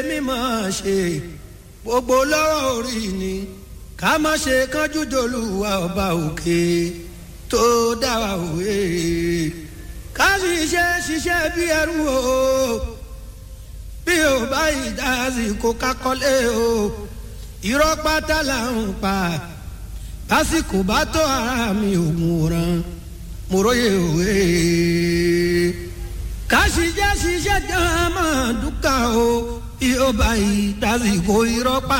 mímọ̀ ṣe gbogbo lọ́wọ́ orí ni ká má ṣe kánjú dolúwa ọba òkè tó dá wa òwe ká sì ṣe ṣiṣẹ́ bí ẹrú o bí o bá ìdásí kó kákọ́lé o irọ́ pátá là ń pa lásìkò bá tó ara mi ògùn ràn mo róye òwe ká sì jẹ́ ṣiṣẹ́ gan-an máa dúkà o bí o bá ìdásí kó irọ́ pátá.